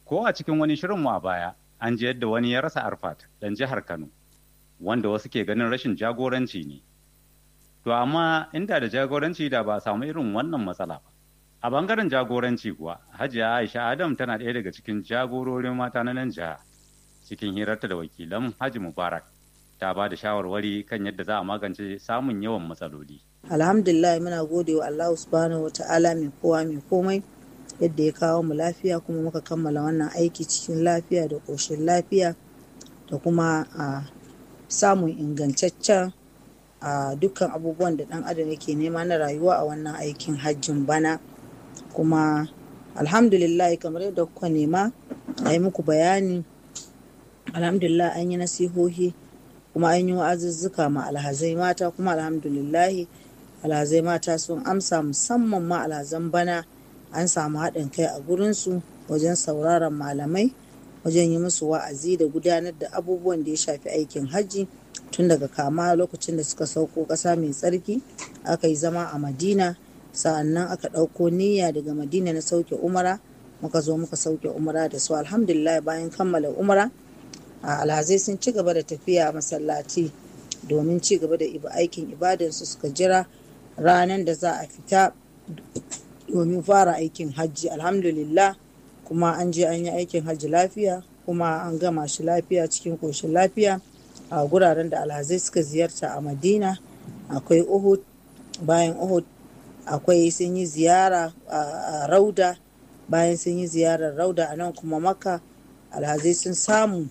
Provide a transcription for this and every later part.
ko a cikin wani shirinmu a baya an ji yadda wani ya rasa arfat dan jihar kano wanda wasu ke ganin rashin jagoranci ne to amma inda da jagoranci da ba a samu irin wannan matsala ba a bangaren jagoranci kuwa hajiya aisha adam tana ɗaya daga cikin jagororin mata na nan jiha cikin hirarta da wakilan haji mubarak ta ba da shawarwari kan yadda za a magance samun yawan matsaloli alhamdulillah muna gode wa allahu subhanahu wa ta'ala mai kowa mai komai yadda ya kawo mu lafiya kuma muka kammala wannan aiki cikin lafiya da ƙoshin lafiya da kuma a samun ingantaccen a dukkan abubuwan da ɗan adam yake nema na rayuwa a wannan aikin hajjin bana kuma alhamdulillah kamar yadda kuka nema a yi muku bayani alhamdulillah an yi nasihohi kuma an yi wa'azuzzuka ma alhazai mata kuma alhamdulillah alhazai mata sun amsa musamman ma alhazan bana an samu haɗin kai a gurinsu wajen sauraron malamai wajen yi musu wa'azi da gudanar da abubuwan da ya shafi aikin hajji tun daga kama lokacin da suka sauko ƙasa mai tsarki aka yi zama a madina sa'annan aka ɗauko niyya daga madina na sauke umara muka zo muka sauke umara da su alhamdulillah bayan kammala umara a alhazai sun ci gaba da tafiya masallaci domin ci gaba da aikin ibadansu suka jira ranar da za a fita domin fara aikin hajji alhamdulillah kuma an je an yi aikin hajji lafiya kuma an gama shi lafiya cikin ƙoshin lafiya a guraren da alhazai suka ziyarta a madina akwai uhud bayan uhud akwai sun yi ziyara a rauda bayan sun yi ziyarar rauda a nan kuma maka alhazai sun samu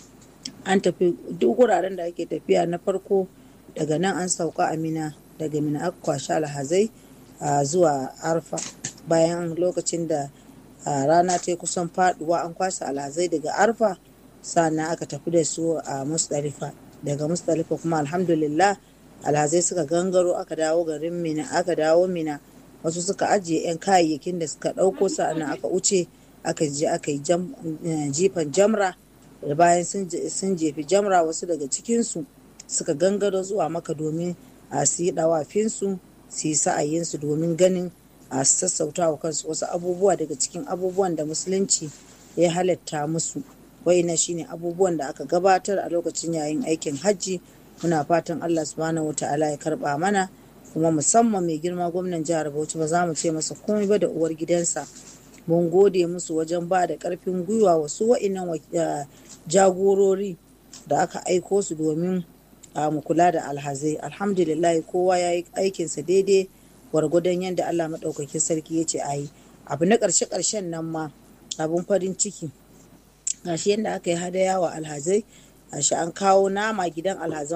an tafi duk wuraren da ake tafiya na farko daga nan an sauka a mina daga mina aka kwashi alhazai zuwa arfa bayan lokacin da rana ta kusan faduwa an kwasa alhazai daga arfa sannan aka tafi da su a musdalifa daga musdalifa kuma alhamdulillah alhazai suka gangaro aka dawo garin mina aka dawo mina wasu suka ajiye 'yan kayayyakin da suka ɗauko sa'annan aka wuce aka je aka yi jifan jamra da bayan sun jefi jamra wasu daga cikinsu suka gangaro zuwa maka domin a su yi ɗawafinsu su yi sa'ayinsu domin ganin a sassauta wa kansu wasu abubuwa daga cikin abubuwan da musulunci ya halatta musu na shine abubuwan da aka gabatar a lokacin yayin aikin hajji muna fatan allah subhanahu wa ta'ala ya karba mana kuma musamman mai girma gwamnan jihar bauchi ba za mu ce masa komai ba da uwar gidansa mun gode musu wajen ba da karfin gwiwa wasu wa'innan jagorori da aka aiko su domin mu kula da alhazai alhamdulillah kowa ya yi aikinsa daidai gwargwadon yadda allah maɗaukakin sarki ya ce a yi abu na ƙarshe ƙarshen nan ma abun farin ciki gashi yadda aka yi hadaya wa alhazai gashi an kawo nama gidan alhazan